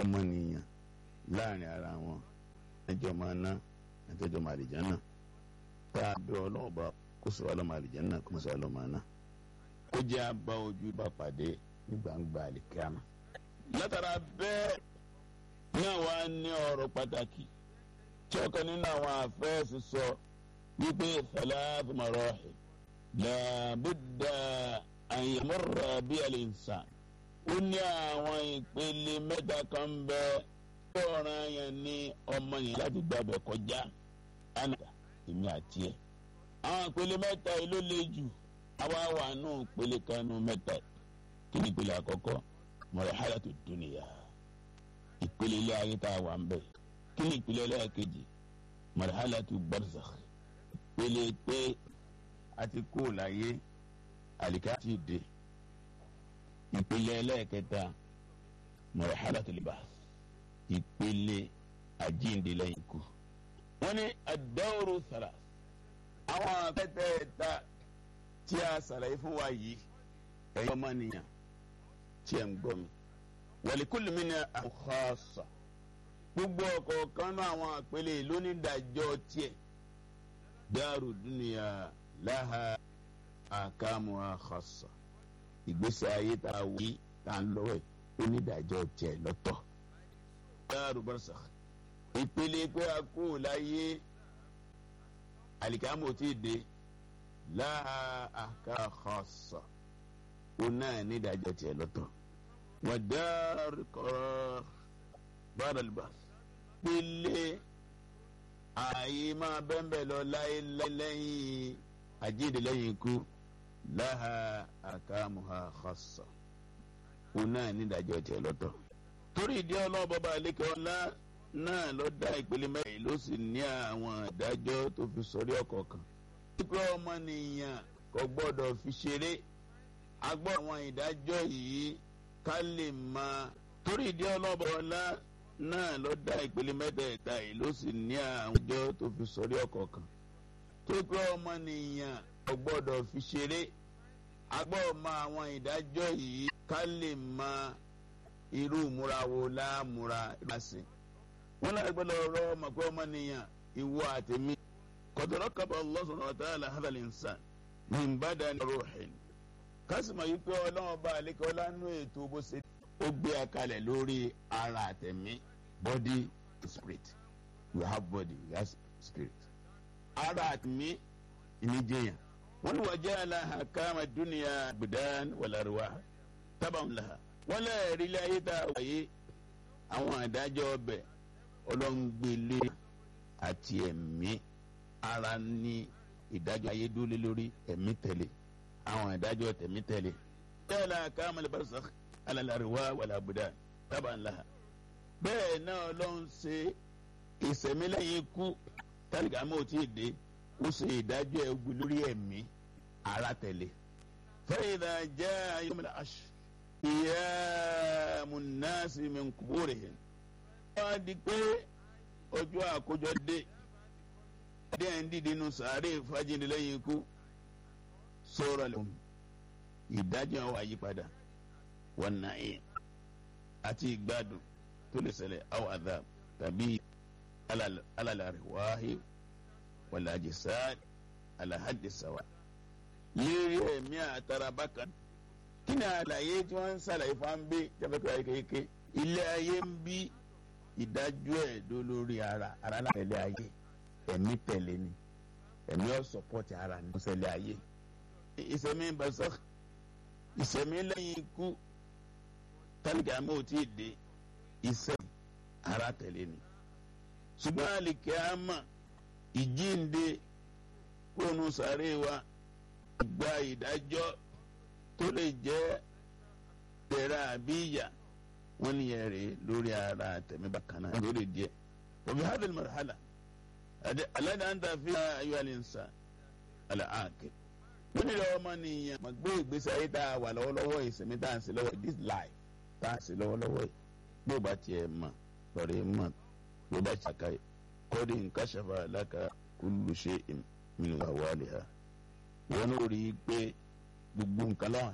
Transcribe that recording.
ọmọnìyàn láàrin ara wọn ẹjọ́ máa ná ẹjọ́ máa lè jẹ́nà tá a bẹ ọlọ́run bá kó sọ ọlọ́mọ àlìjẹ́nà kó sọ ọlọ́mọ àná kó jẹ́ abá ojú bá pàdé ní gbangba àlìkíámà. látara bẹ́ẹ̀ náà wá ní ọ̀rọ̀ pàtàkì tí ọ̀kan nínú àwọn àfẹ́sì sọ wípé thalath marahil làbúdà àyẹ̀mọ́ra bí al-insan ó ní àwọn ìpele mẹ́ta kan bẹ́ẹ̀ ọ̀ràn yẹn ní ọmọ yẹn láti gbàgbẹ́ kọjá ánàdà èmi àti ẹ̀. àwọn ìpele mẹ́ta yìí ló le jù àwa wà nù ìpele kan nù mẹ́ta kí ni ìpele àkọ́kọ́ marhalatu dunya ìpele ilé ayé tá a wà ń bẹ̀ kí ni ìpele ẹlẹ́ẹ̀kejì marhalatu barzakh ìpele pé a ti kú láyé àlìká ti dé ìpele ẹlẹ́ẹ̀kẹta marhalatu libas ìpele àjíǹde lẹ́yìn ikú. wọ́n ní ad-dawru thalath. àwọn akẹ́tẹ̀ẹ̀ta tí a sàlàyé fún wa yìí ẹ̀yọ́ ọmọnìyàn tí ẹ̀ ń gbọ́ mi. wa likulli minha khassa. gbogbo ọ̀kọ̀ọ̀kan náà àwọn àpẹẹlẹ lónídàájọ́ tiẹ̀. daru dunya laha ahkamuha khassa. ìgbésẹ̀ ayé tá a wí tá a ń lọ́wọ́ ẹ̀ onídàájọ́ tiẹ̀ lọ́tọ̀ dáàrú barzakh ìpele pé a kú láyé àlìkámò tí ì dé láha àká khassa ó náà ní ìdájọ́ tiẹ̀ lọ́tọ̀ wà dáàrú qarar ba'da al-ba'th pélé ààyè máa bẹ́ńbẹ́ lọ láyé lẹ́yìn àjíǹde lẹ́yìn ikú láha ahkamuha khassa ó náà ní ìdájọ́ tiẹ̀ lọ́tọ̀ torí ìdí ọlọ́run bọ́ba àlékè ọlá náà ló dá ìpele mẹ́rin ló sì ní àwọn ìdájọ́ tó fi sọrí ọ̀kọ̀ọ̀kan. pípẹ́ ọmọnìyàn kò gbọ́dọ̀ fi ṣeré a gbọ́ àwọn ìdájọ́ yìí ká lè máa torí ìdí ọlọ́run bọ́ba ọlá náà ló dá ìpele mẹ́tẹ̀ẹ̀ta yìí ló sì ní àwọn ìdájọ́ tó fi sọrí ọ̀kọ̀ọ̀kan. pípẹ́ ọmọnìyàn kò gbọ́dọ̀ fi ṣeré a gbọ́ àwọn ìdájọ́ yìí ká lè máa irú múra wo láàmúra ìbáṣe wọn náà gbọ́dọ̀ rọ ọmọ pé ọmọ nìyàn ìwọ àtẹmí kọtọrọ kaba Allah subhanahu wa ta'ala hadha al-insan min badani ruhin kásìmọ yìí pé Ọlọ́run bá àlékè ọlánú ètò bó ṣe ó gbé akalẹ̀ lórí ara àtẹmí body spirit we have body we have spirit ara àtẹmí ìníjẹyàn wọn ni wàá jẹ́ aláhàkámà dúnìyà budan wal arwah taban laha wọ́n lẹ́ẹ̀rí ilé ayé tá a wáyé àwọn àdájọ́ ọbẹ̀ ọlọ́ngbélé àti ẹ̀mí ara ní ìdájọ́ ayé dúró lórí ẹ̀mí tẹ̀lé àwọn àdájọ́ tẹ̀mí tẹ̀lé. bẹ́ẹ̀ la káàmàlì barzakh alàlàríwá wàlàbùdà tábà ńlá. bẹ́ẹ̀ náà ọlọ́run ṣe ìsẹ̀mí lẹ́yìn ikú tálíkà mọ́ tí ì dé ó ṣe ìdájọ́ ẹ̀gbẹ́ lórí ẹ̀mí ara tẹ̀lé. fa idha jaa yawmul ashr qiyamu nnasi min kuburihim. wọ́n á di pé ọjọ́ àkójọ dé dé ẹ̀ ń dìde nù sàárè fàjíǹde lẹ́yìn ikú sọ̀rọ̀ lẹ́hùn ìdájọ́ wa yí padà wọn nàáyé àti ìgbádùn tó lè ṣẹlẹ̀ àwọn àdá tàbí alàlàríwáhí wàlàjẹsà alàhàdìsáwà lérí ẹ̀mí àtàràbà kan kí ni àlàyé tí wọ́n ń ṣàlàyé fún wa ń gbé jẹ́fẹ́kọ̀ ayé kéèké ilé ayé ń bí ìdájọ́ ẹ̀ dó lórí ara ara náà tẹ̀lé ayé ẹ̀mí tẹ̀lé ni ẹ̀mí ọ̀ sọ̀pọ̀tì ara ní ṣẹlẹ̀ ayé ìsẹ̀mí barzakh ìsẹ̀mí lẹ́yìn ikú tálíkà àmọ́ ò tí ì dé iṣẹ́ ara tẹ̀lé ni ṣùgbọ́n àlìkè àmà ìjínde kónú sàárè wa gba ìdájọ́ tó lè jẹ́ tẹ̀ra àbí ìyà wọ́n ní ẹ̀rẹ̀ lórí ara tẹ̀mí bákan náà lórí díẹ̀ òbí hadhihi marhala alẹ́ náà ń ta fi ayọ́ àlẹ́ nsà alẹ́ àkè wọ́n nílò ọmọ nìyẹn mà gbé ìgbésẹ̀ ayé tá a wà lọ́wọ́lọ́wọ́ ìsinmi tá a ń ṣe lọ́wọ́ this life tá a ń ṣe lọ́wọ́lọ́wọ́ yìí bí o bá tiẹ̀ mọ̀ lọ́rẹ́ mọ̀ bí o bá ṣàkà yìí kọ́dí nǹkan ṣàfà láka kullu shay'in min awaliha wọ́n ní orí pé gbogbo nǹkan láwọn